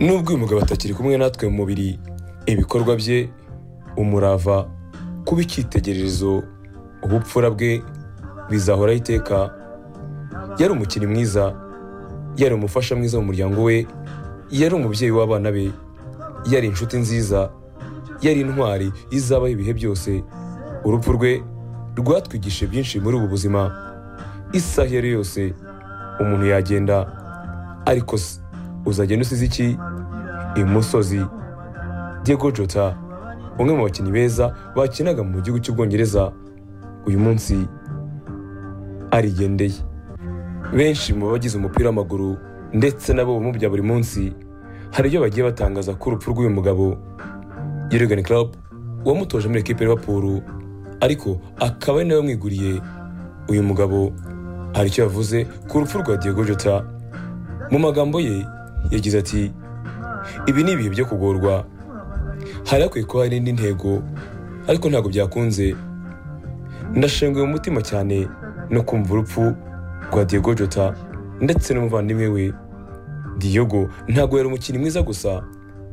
nubwo uyu mugabo atakiri kumwe natwe mu mubiri ibikorwa bye umurava kuba icyitegererezo ubupfura bwe bizahoraho iteka yari umukinnyi mwiza yari umufasha mwiza mu muryango we yari umubyeyi w'abana be yari inshuti nziza yari intwari izabaho ibihe byose urupfu rwe rwatwigishije byinshi muri ubu buzima isaha iyo ari yo yose umuntu yagenda ariko se uzagenda usize iki imusozi Diego Jota umwe mu bakinnyi beza bakinaga mu gihugu cy'ubwongereza uyu munsi arigendeye benshi mu bagize umupira w'amaguru ndetse nabo mu bya buri munsi hari ibyo bagiye batangaza ko urupfu rw'uyu mugabo Jurgen Klopp wamutoje muri ekipe Liverpool ariko akaba ari nawe wamwiguriye uyu mugabo hari icyo yavuze ku rupfu rwa Diego Jota mu magambo ye yagize ati ibi ni ibihe byo kugorwa hari hakwiye kuba hari indi ntego ariko ntabwo byakunze ndashenguye mu mutima cyane no kumva urupfu rwa Diego Jota ndetse n'umuvandimwe we Diego ntabwo yari umukinnyi mwiza gusa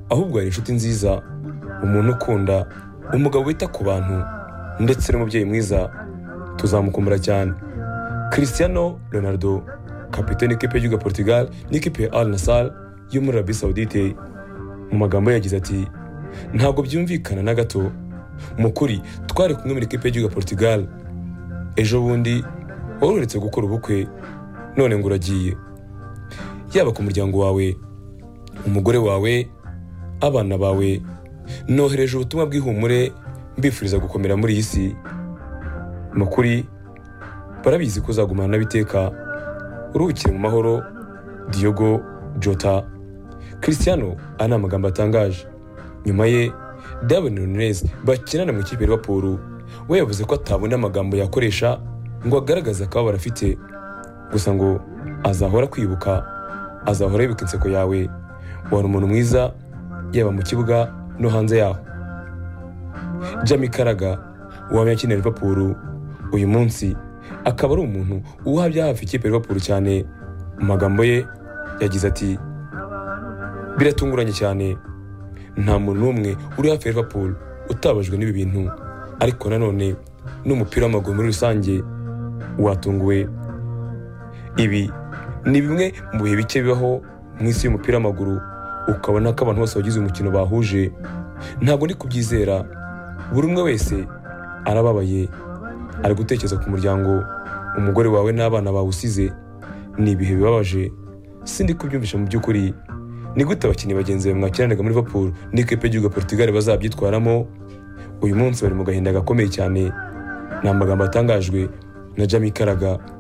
ahubwo yari inshuti nziza umuntu ukunda umugabo wita ku bantu ndetse n'umubyeyi mwiza tuzamukumbura cyane Cristiano Ronaldo kapiteni ikipe y'igihugu ya Portugal n'ikipe ya Al Nassr yo muri Arabie Saoudite mu magambo ye yagize ati ntabwo byumvikana na gato mu kuri twari kumwe muri ikipe y'igihugu ya Portugal ejo bundi wari uretse gukora ubukwe none ngo uragiye yaba ku muryango wawe umugore wawe abana bawe nohereje ubutumwa bw'ihumure mbifuriza gukomera muri iyi si mu kuri barabizi ko uzagumana n'abiteka uruhukire mu mahoro Diogo Jota Cristiano aya ni amagambo atangaje nyuma ye Darwin Nunez bakinana mu ikipe ya Liverpool we yavuze ko atabona amagambo yakoresha ngo agaragaze akababaro afite gusa ngo azahora kwibuka azahora yibuka inseko yawe wari umuntu mwiza yaba mu kibuga no hanze yaho jami karaga wamenya akina Liverpool uyu munsi akaba ari umuntu uhabya hafi ikipe Liverpool cyane mu magambo ye yagize ati biratunguranye cyane nta muntu n'umwe uri hafi ya Liverpool utabajwe n'ibi bintu ariko nanone n'umupira w'amaguru muri rusange watunguwe ibi ni bimwe mu bihe bike bibaho mu isi y'umupira w'amaguru ukabona ko abantu bose bagize umukino bahuje ntabwo ndi kubyizera buri umwe wese arababaye ari gutekereza ku muryango umugore wawe n'abana bawe usize ni ibihe bibabaje sindi kubyumvisha mu by'ukuri ni gute abakinnyi bagenzi bawe mwakinanaga muri Liverpool n'ikipe y'igihugu Portugal bazabyitwaramo uyu munsi bari mu gahinda gakomeye cyane ni amagambo atangajwe na Jamie Carragher